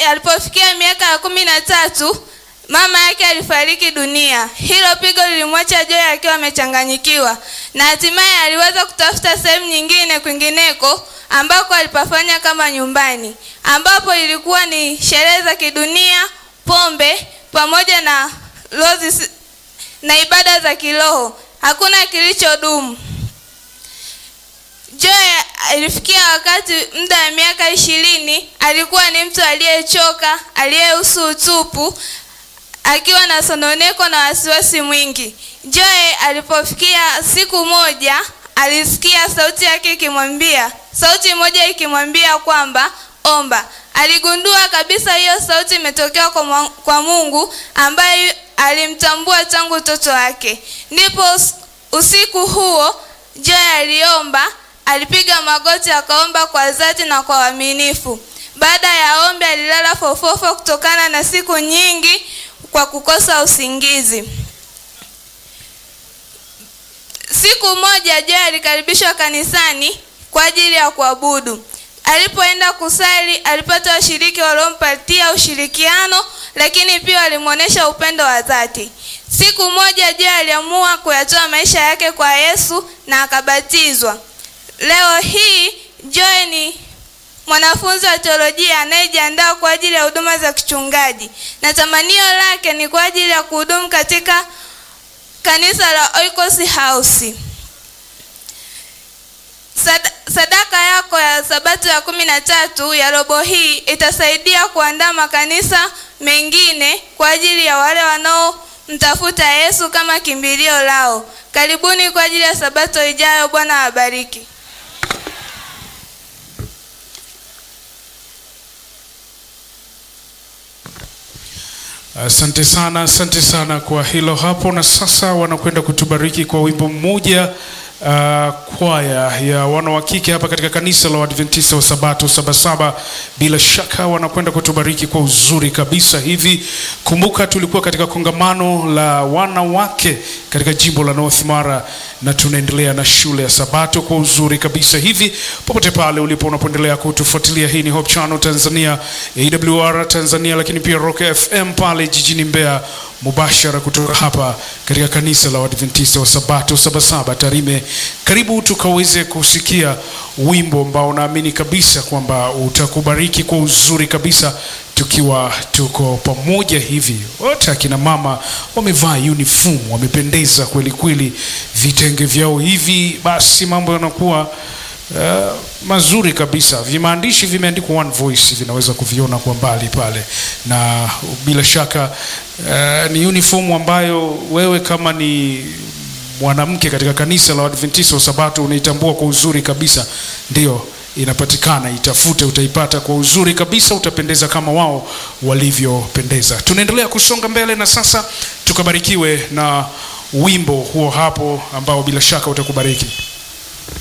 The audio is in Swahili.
alipofikia miaka ya kumi na tatu mama yake alifariki dunia. Hilo pigo lilimwacha Joy akiwa amechanganyikiwa, na hatimaye aliweza kutafuta sehemu nyingine kwingineko ambako alipafanya kama nyumbani, ambapo ilikuwa ni sherehe za kidunia, pombe pamoja na lozi na ibada za kiroho. Hakuna kilichodumu. Joy alifikia wakati muda wa miaka ishirini alikuwa ni mtu aliyechoka, aliyehusu utupu, akiwa na sononeko na wasiwasi mwingi. Joy alipofikia siku moja, alisikia sauti yake ikimwambia, sauti moja ikimwambia kwamba omba. Aligundua kabisa hiyo sauti imetokea kwa, kwa Mungu ambaye alimtambua tangu utoto wake. Ndipo usiku huo Joy aliomba, alipiga magoti akaomba kwa dhati na kwa uaminifu. Baada ya ombi, alilala fofofo kutokana na siku nyingi kwa kukosa usingizi. Siku moja Joy alikaribishwa kanisani kwa ajili ya kuabudu. Alipoenda kusali, alipata washiriki waliompatia ushirikiano, lakini pia walimwonyesha upendo wa dhati. Siku moja Joy aliamua kuyatoa maisha yake kwa Yesu na akabatizwa. Leo hii Joy ni mwanafunzi wa teolojia anayejiandaa kwa ajili ya huduma za kichungaji, na tamanio lake ni kwa ajili ya kuhudumu katika kanisa la Oikos House. Sad, sadaka yako ya sabato ya kumi na tatu ya robo hii itasaidia kuandaa makanisa mengine kwa ajili ya wale wanaomtafuta Yesu kama kimbilio lao. Karibuni kwa ajili ya sabato ijayo. Bwana awabariki. Asante sana, asante sana kwa hilo hapo. Na sasa wanakwenda kutubariki kwa wimbo mmoja uh, kwaya ya wana wa kike hapa katika kanisa la Waadventista wa Sabato Sabasaba. Bila shaka wanakwenda kutubariki kwa uzuri kabisa hivi. Kumbuka tulikuwa katika kongamano la wanawake katika jimbo la North Mara, na tunaendelea na shule ya Sabato kwa uzuri kabisa hivi. Popote pale ulipo unapoendelea kutufuatilia, hii ni Hope Channel Tanzania, AWR Tanzania, lakini pia Rock FM pale jijini Mbeya mubashara kutoka hapa katika kanisa la Waadventista wa Sabato Sabasaba Tarime. Karibu tukaweze kusikia wimbo ambao naamini kabisa kwamba utakubariki kwa uzuri kabisa, tukiwa tuko pamoja hivi. Wote akina mama wamevaa uniform, wamependeza kweli kweli, vitenge vyao hivi, basi mambo yanakuwa Uh, mazuri kabisa. Vimaandishi vimeandikwa One Voice, vinaweza kuviona kwa mbali pale, na bila shaka uh, ni uniform ambayo wewe kama ni mwanamke katika kanisa la Adventista wa Sabato unaitambua kwa uzuri kabisa. Ndio inapatikana, itafute, utaipata kwa uzuri kabisa, utapendeza kama wao walivyopendeza. Tunaendelea kusonga mbele, na sasa tukabarikiwe na wimbo huo hapo ambao bila shaka utakubariki.